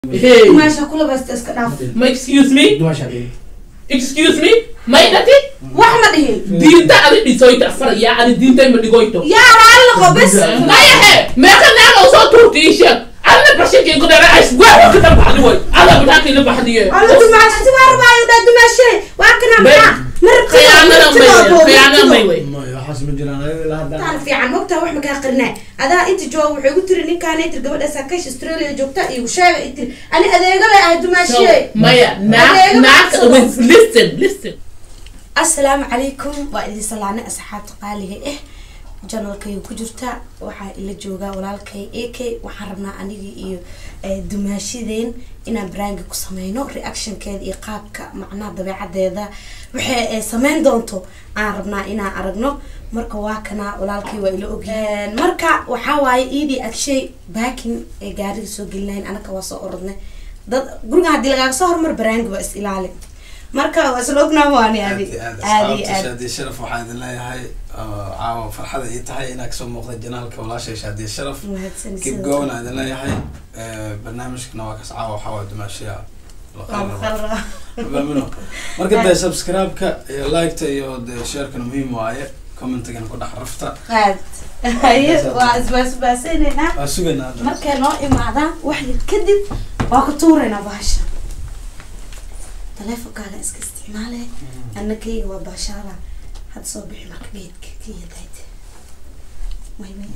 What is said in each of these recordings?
Hey. meesha kula baysta iska dhaaf Ma excuse me? dumasha dhigi Excuse me? Ma idati? wax ma dhihin Diinta adi dhisoyta afar yaa adi diinta ima dhigoyto. yaa raalliqo bis Maya he, meeqa naaga usoo tuurta ii sheeg. Adna bashakii ku dara ash waa waa ka dambaxdi way. Ada bitaa kila baxdiye. alla dumaashati waa rabaayo dhaa dumaashe waa kana maxaa Khiyaanada may wey, khiyaanada may wey. may waxaas ma jiraan ilaa hadda taan fiican mogtaa wax makaa qarinaa adaa inta jooga waxay gu tiri ninkaanay tiri gabadhaasa kash australia joogta iyo sheega i tiri ani adeega lay ahay So, dumaashe Maya, naag Adeega naag maxaa with listen, listen. assalaamu calaykum waa idin salaanay asxaabta qaaliga ah janalkay ku jirta waxaa ila joogaa walaalkay ak waxaan rabnaa anigii iyo eh, dumaashideen inaan baraangi ku sameyno reactionkeeda iyo qaabka macnaha dabeecadeeda waxay eh, sameyn doonto aan rabnaa inaan aragno marka waa kana walaalkay waa ila ogyahay marka waxaa waaye iidii agshay baakin ee gaariga soo gelinayn anaka waa soo orodnay dad guriga haddii lagaaga soo hormar baraangi waa is ilaali marka waa isla ognaa waani adi aad iyo aad shaadiye sharaf waxaan idin leeyahay oo caawa farxada ii tahay inaa kasoo muuqda janaalka walaashay shaadiye sharaf mahadsan kib sidoo gowan aan idin leeyahay Eh, barnaamijkana waa kas caawa waxaa waa dumaashiya Maamino. marka dee subscribe-ka iyo like-ta iyo dee share-kana muhiim waaye commentigana ku dhex rafta aad haye waa isbaasbaaseynayna waa sugaynaa hadda. markay noo imaadaan wax yar kadib waa ku tuuraynaa bahasha taleefonkaaga iska isticmaale annakayga waa baashaala hadda soo bixi marka geedka kiyadayd way way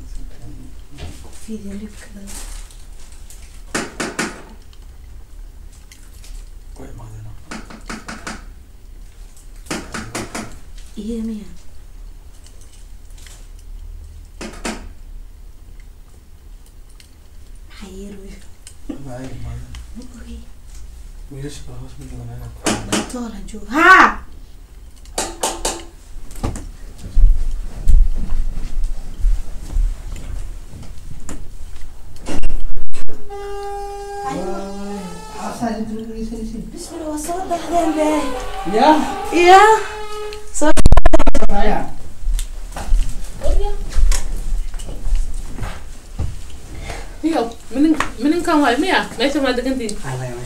video libka Way imaadeen. iyo miya maxaa yeeruy Way imaadeen. ogi wiilasha kale hoos ma joogaan ayaga. toola joog haa bismillah waa soo baxdeen be ya iya Iyo, minin mininkan waay miya? Meesha ma degantiin?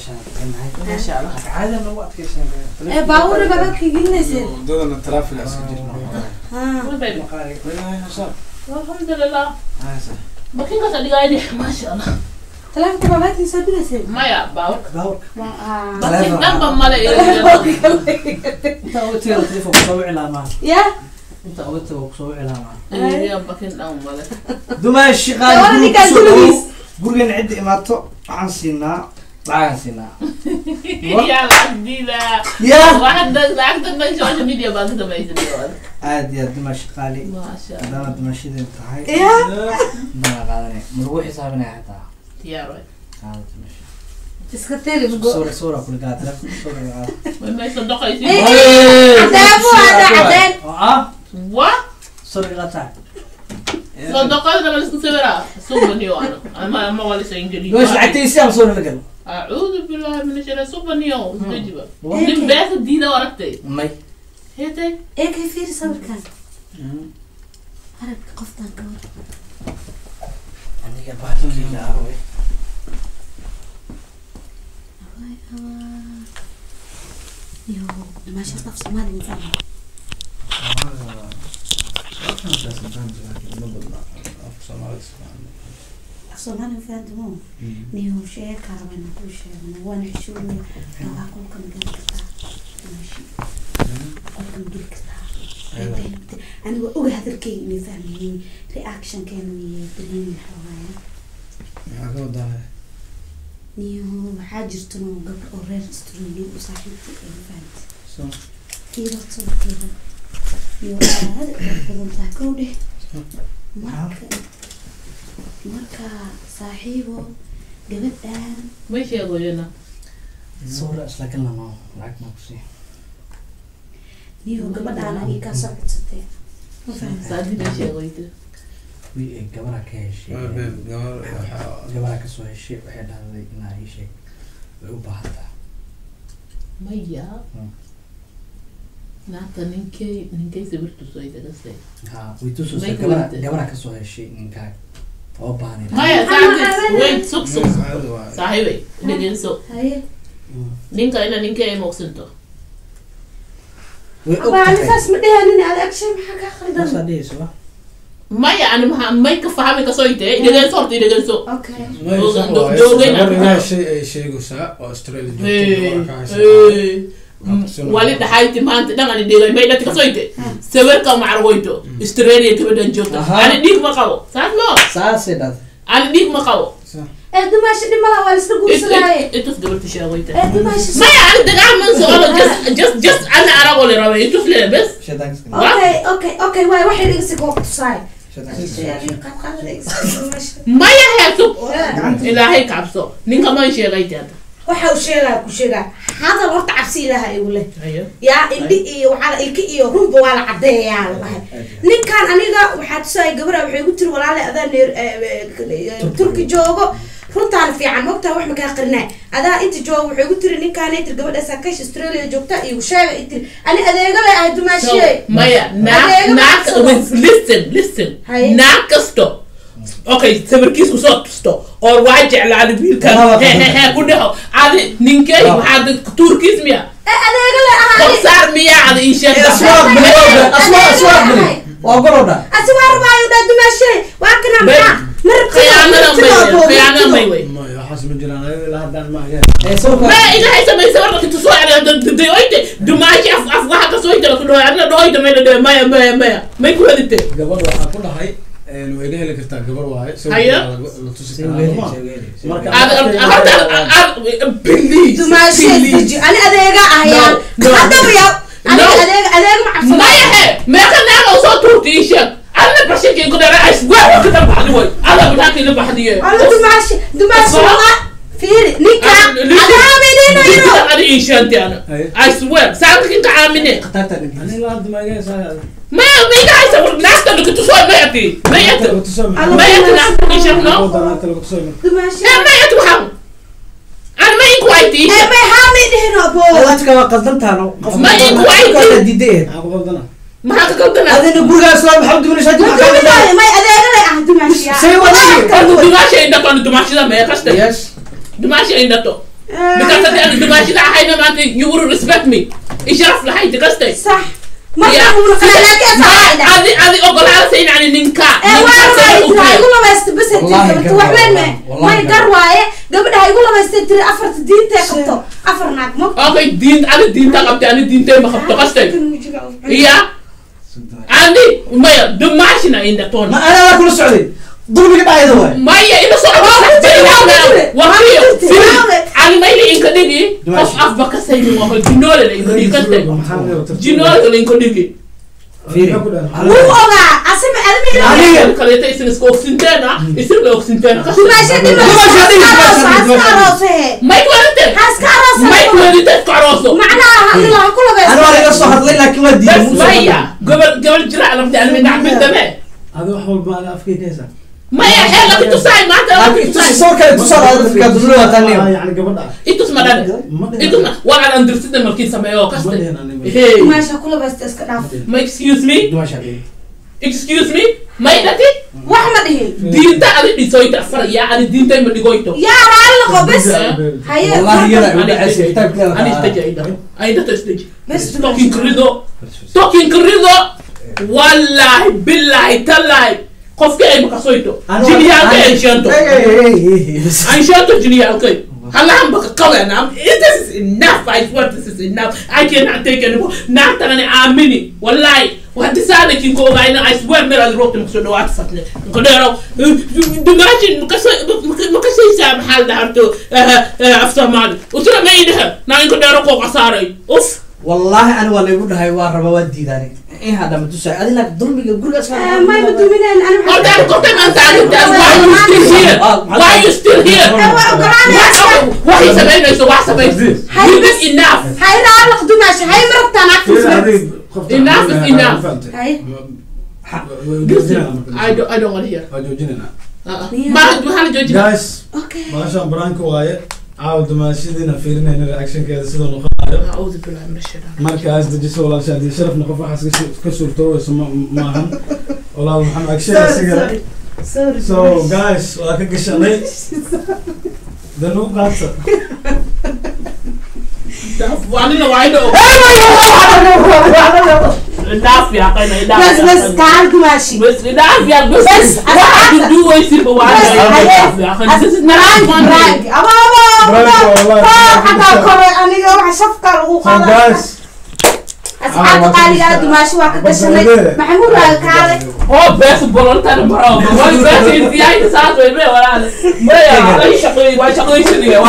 ee baabuurna babadka gelinayseen wadadana traffic iska jirna haa Way baby. Way hashaan. Alhamdulillah. Haysa. Makin ka sadigayni, masha Allah. taleefonka babadkii soo dhigayseen Maya, baawar. haa Makin dhanba male iyo ya iyo makin dhan male. dumaashi Gabadha ninkaan gurigiis. gurigan cidda imaato waxaan siinaa lacagaan siinaa Ya lacagdiida. ya Waxda lacagta dhan social media baa ka samaysay. aad iyo aad dumaashi qaali Masha Allah. haddaana dumaashideen tahay ya bana qaadanay ma lagu xisaabinaya xataa Diyaar waay. qaada dumashi iska tiri suura suura kula gaa telefoon suura gaa Way meesha doqaysi. cadaabu ada cadeen oo ah Wa? suura gaa tahay So doqayda ma isku sawiraa? Subaniyo ana. Ama ama wala soo ingeli. dumaashi lacagtaysi ama suura la galo أعوذ بالله من الشيطان سبحانه استجب من بيت الدين ورقتي may هيتي ee kay fiiri sawirkan aragka qoftan ka war aniga bahalkiila ah wey yo maasha af soomaali insan af soomaali fahantumo niyo sheeka rabana kuu sheegna waana xishoonaya rabaa qolkan geli kartaa maashi qolkan geli kartaa aniga oga hadalkayga inay fahmayeen reactionkeena iyo dareemi xoogaaya maxaa ka wadaa niyo waxaa jirta noo gabdho oo reer australia u saaxiibta ay fahantay fiiro sawirkeeda iyo aad u badan tahay kow dheh marka marka saaxiibo gabadhan ماشي يا غوينا suura isla galnano lacag ma kusii niyo gabadhaan agi kaa soo codsatay ma fahamtay سعدي ماشي يا غوينا wi gabadha ka heshay gabadha kasoo heshay waxay dhahday inaa ii sheeg way u baahantaa ميا مم. نعطى نينكي نينكي سبرتو سويدا قصدي ha way tusaysaa May gabadha weydiin. gabadha kasoo heshay ninkaa oo baanay maya Maxaa saakis macaabeena? wait sug sug caadi waaye. saaxiibay dhegeyso haye ninka ina ninka ay moogsanto way og abaa tahay anigaas ma dhehanin adi agshay maxaa kaa Saasaa qaldan dhehayso wa maya ani maha may ka fahmi kasoo intee dhegeyso horta dhegeyso okay May Dooga- sax do- waaye. doogay Gabar na- ilaah shay ay sheegaysaa oo Australia joogto, Hey, gabar ka haysa. hey. wali dhaxayti maanta dhan ani dhegay may dhati kasoo inte sawirka macragoyto australia gabadhan joogto Aha. ani dhiig ma qabo saas mo saasay dhad ani dhiig ma qabo ee dumaasha dhimala waa laisla guursadaaye itus gabarta sheegoyta ee dumaasha maya ani dagaal man socdo just just just ana arago le rabe itus le bes shaydaanka iska okay okay okay waay waxay dhigasi goob tusaay shaydaanka iska maya heesub ilaahay kabso ninka man sheegayta hadda waxa uu sheegaa ku sheegaa hadal horta cabsi ilaaha igu leh ayo yaa indhi iyo waxaa ilki iyo runba waa la cadeeyaa la dhahay ninkan aniga waxaa tusaaya gabadha waxay igu tiri walaale adaa neer turki joogo runtaan fiican mogtaa wax makaa qarinaa adaa inta joogo waxay igu tiri ninkaan tiri gabadha sakash australia joogta igu sheega i tiri ani adeega le ahay so dumaashiye maya naag Adeega naag macabsado. with- listen listen Haye. naag kasto okay sawirkiis kusoo tusto oo waa jeclaada wiilkan Laba he he he ku dhaho adi ninkey Laba. waxaa dad- tuurkiis miya ee adeega le ahay korsaar miyaa ada ii sheegta aswaaq bili aswaaq aswaaq bili waa golowdha asi waa rabaayo dhaa dumaashiye waa kana maxaa khiyaanada may wey khiyaanada may wey May, waxaas ma jiraan, ayaga ilaa haddaan ma hagaan. ee sawirka ma ilahay samaysa warka tusoo dayoyte dumaashi af af waxa kasoo ita ku dhaho adna dhahoyta may dhadhe maya maya maya may ku helite Gabadha waxaa ku dhahay, een, way iga heli kartaa gabar waaye, sawirka Haye. waa la- la tusi say karaa, weeli ma? say weeli Marka- horta please dumaashiye please deji ani adeega ahayaan No, no. haddaba yaa No. aniga adeega adeega ma cabsado maya he meeqa naag oo soo tuurta ii sheeg adna bashinkii ku dhara as waa waa ka baxdi way ada bitaanki la baxdiye Alla dumaashi dumaashi Asma. waa fiiri ninka adaa midinayno ada ii sheegti ana Haye. I swear saanka kinka caamine khatarta Ani dhankiisa ilaa hadda ma hagaan, saa- maya miga haysa naagta dhika tusoo mayati mayati Lagu tuso, Alla mayati naagta ii sheeg no Lagu danaanta lagu tuso, ma- dumaashi ee mayati waxaan ana ma inku wayti ii ee sheeg may haami dhihino abo dadka waa qaldantaano qof Ma inku wayti. diiday maxaa ku qaldana? maxaa ka kaldana adina gurigaas waa maxaa duminaysaa ma duminayo may adeega lay ah dumaashi Say what you- Horta dumaasha indhato ana dumaashida mee kaste yes dumaasha indhato because hadii ana dumaashida ahayna maanta you would respect me isharaf lahayti kaste صح ما يا تقول لكن صح adi adi ogolaada sayna ani ninka ee waa rabaa tiri ha igu labaysta bas Wallahi intii gar wax weyn waaye, me wallahi may gar gar waaye gabadha ha igu labaysta tiri afarta diintee qabto afar naag mo okay diin ani diinta qabte ani diintay ma qabto kaste iya ani maya dumaashina indhatoon ma anaa kula socday dulmiga dhacayda waay maya ina soo wakiyo ani mayla inka dhigi qof afba kasayni waa jinoole la inka dhigi kaste Maxaa laga wataa? jinoole la inka dhigi fiiri Maxaa ku dhahay? wuu ogaa asima admi Aniga- Aniga kaleeta isin iska ogsinteena isin la ogsinteena kaste dumaasha dhima Dumaasha dhima, haska dumaasha dhima. aroose may kuwalite haska aroose may kuwalite isku arooso macnaha hadila ha ku ana waa laga labaysta soo hadlay laakiin waa diiday bas maya gobol gobol jira alamta almi dhacbintame Adi wax walba ada afkayga haysaa. maya xeela kitusaay maanta laakiin inta soo kale tusaale aad dadka dulmi waa Ah, taaniyo yacni gabadha. itus ma dhane Ma dhihin. itus ma waan aan andirsida markii sameeyo Ma kaste dhihin ani. hey dumaasha ha ku labaysta iska dhaaf ma excuse me dumasha dhigi excuse me may dhati wax ma dhihin diinta adi dhisoyta far yaa adi diintay ma dhigoyto yaa raalli qo bes haye wallahi yada Ani u dhacaysa istaji. kitaabkeeda ani istaji ay dhaho ay dhato istaji bes talking krido talking krido wallahi billahi tallahi qofka ay makasoyto jiniyaalka ay sheento ay sheento jiniyaalkay halahan baka qawenam this is enough I swear this is enough I cannot take anymore naagtagani aamini wallahi haddi saana kinko ogayna I swear meel aad roogta makusoo dhawaata fatne nkodheero dumaashin makasaysaa maxaa la dhaharto af soomaali usura ma idhaha naa inkodheero koo qasaaray uf wallahi ani waa laygu dhahay waa raba waa diidaani in hadda ma tusaay adi laakiin dulmiga gurigaas Eh, may ma dumineen ani waxaan- Horta korta man taagintaas why you still here why you still here Eh, waa ogolaanaysa. waxay samaynayso wax samayso Hay you bas. did enough hay raalli qo dumaasha hay ma rabtaan Fiiri, agtiisa adi qofta Enough is waxaa enough. fahantay. hay Waa- waa joojinayna marka. I don't I don't want to hear Waa joojinayna. uh-uh. ma waxaa la joojina Guys, okay baashaan baraanka waaye. Caawa dumaashadiina fiirinayna reactionkeeda sida noqonayo. أعوذ بالله من الشيطان markaas dejiso walaasha haddii sharafna qof waxaas ka su- ka suurtoobeyso ma maahan walaal maxamed agshay Sorry, asigana sorry. sorry so guys waa ka gashanay dan u qaata وأنا وايد دافع يا قينا بس بس تعال دماشي بس دافع بس بس واحد دو يصير بس بواحد حياة دافع برانك برانك أبا أبا Brank, أبا والله. حتى كره أنا جوا شفقة so وقاضي guys أصحاب قالي يا دماشي واحد قشني محمود قال هو بس بولنتر برا هو بس انت هاي ساعات ولا ولا ما يا اي شقي ما شقي شنو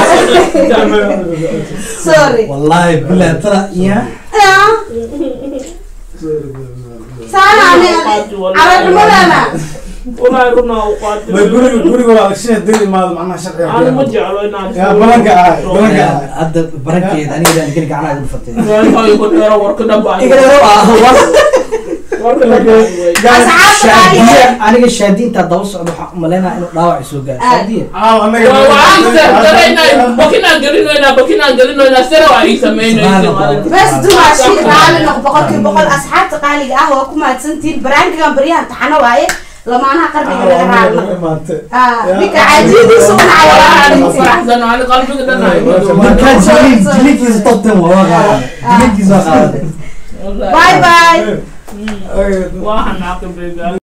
سوري wallahi bilahi tara iya سانا على المدامة والله رنا وقات ma guriga guriga waa agshay dil imaado macnaha sharciga انا ما جعلوا ينادي yaa balanka ah balanka ah hadda barankeeda aniga geli gacanaha igu fatay هاي يقول يا ورك دبا أصحاب قالي shaadiya aniga shaadiinta daba socda waxaan umaleynaya inuu dhaawac soo gaaro shaadiya aa anaga وانت ترينا بكنا قلنا بكنا قلنا سروا اي سمينا بس دماشي قال نق بقول كي بقول أصحاب قالي قهوة كما تسنتين برانك كان بريان تحنا واي لما أنا قرني aa كذا anaga رالنا imaatay آه بك عجيب يسون على فرحزن على قلبك دنا markaa jiliin jiliinkiisa tobtan waa qaadan jiliinkiisa waa qaadan باي باي Okay. واحد معاك